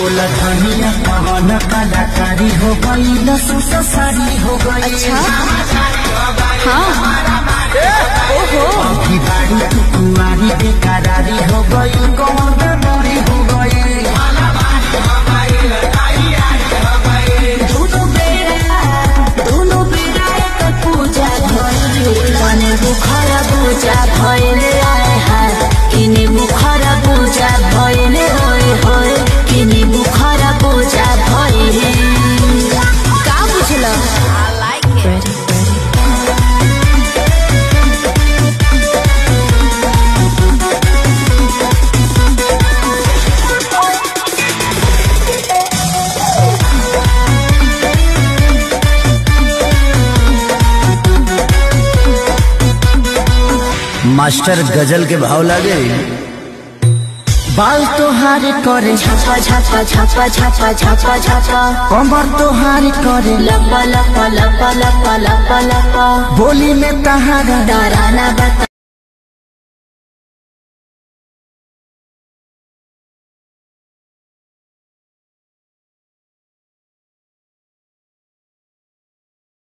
बोला धनिया कवन कलाकारी हो गई लसूस सारी हो गई अच्छा हाँ ओहो अभी बारी तू कुंवारी बेकरारी हो गई कौन बेमारी हो गई दोनों बेरा दोनों बेरा एक पूजा भइल तने बुखरा पूजा भइल आए हाय किने बुखरा पूजा भइल होय होय किने बुखरा पूजा भइल का बुझल आई लाइक इट मास्टर गजल के भाव लागे बाल तोहारे करे छापा छापा छापा छापा छापा छापा कमर तोहारे करे लपा लपा लपा लपा लपा लपा बोली में तहारा डराना बता